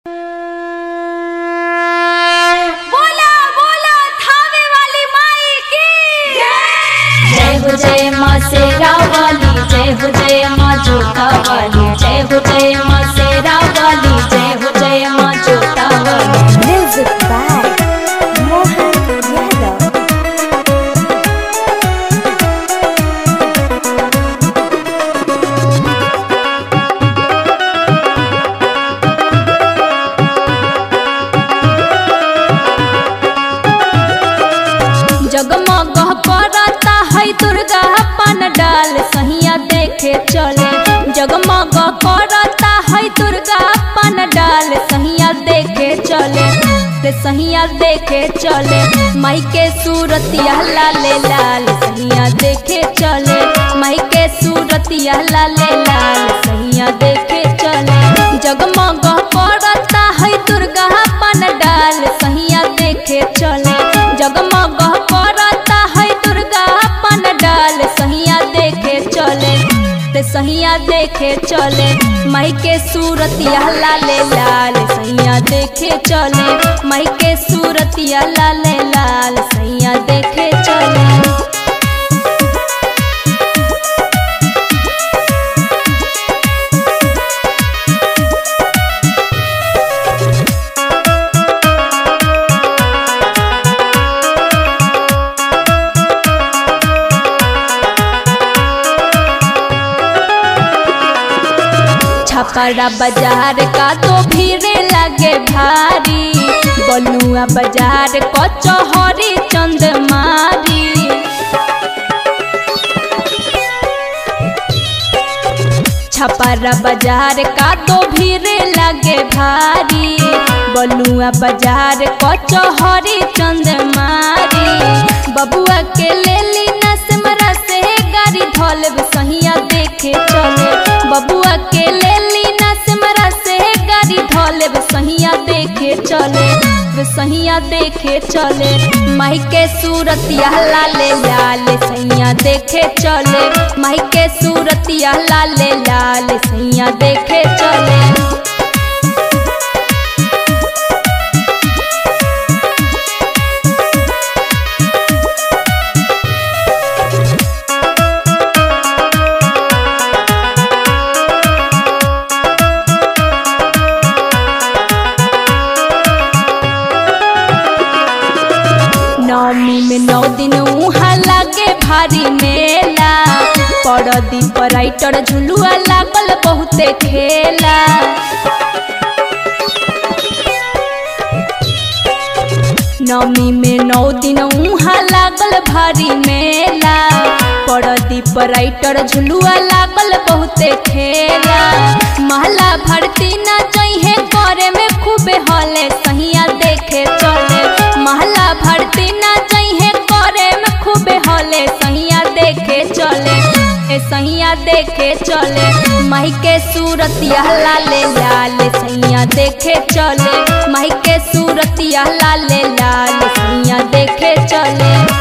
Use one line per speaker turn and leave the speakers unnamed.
बोला बोला थावे वाली माई की
जय हो जय माँ शेरा वाली जय हो जय माँ जोता वाली जय हो जय माँ शेरा वाली जय हो जय माँ जोता वाली
Music by Mohan Yadav.
जगमग करता है दुर्गा पान डाल सहिया देखे चले जगमग करता है दुर्गा पान डाल सहिया देखे चले रे सहिया देखे चले माई के सूरतिया लाले लाल सहिया देखे चले माई के सूरतिया लाले लाल सहिया देखे चले जगमग करता है दुर्गा पान डाल सहिया देखे चले जगमग करता है दुर्गा पान डाल सहिया देखे चले ते सहिया देखे चले माई के सूरतिया लाले लाल सहिया देखे चले माई के सूरतिया लाले लाल सहिया देखे चले छपरा बाजार का तो भीड़ लगे भारी बलुआ बाजार कचहरी चंदमारी छपरा बाजार का तो भीड़ लगे भारी बलुआ बाजार कचहरी चंदमारी बबुआ के ले ली नसमरा से गाड़ी धोलब सहिया देखे चले बबुआ के ले ली नसमरा से गाड़ी धोलब सहिया देखे चले वे सहिया देखे चले माई के सूरतिया लाले लाल सैया देखे चले माई के सूरतिया लाले लाल सैया देखे चले नवमी में नौ दिन उहाँ लागे भारी मेला परदी पर राइटर झुलुआ लागल बहुते खेला नवमी में नौ दिन उहाँ लागल भारी मेला परदी पर राइटर झुलुआ लागल बहुते खेला महला भरती न जइहे करे में खूबे हले सहिया देखे चले महला भरती न जइहे करे में खूबे हले सहिया देखे चले ए सहिया देखे चले माई के सूरतिया लाले लाल सहिया देखे चले माई के सूरतिया लाले लाल सहिया देखे चले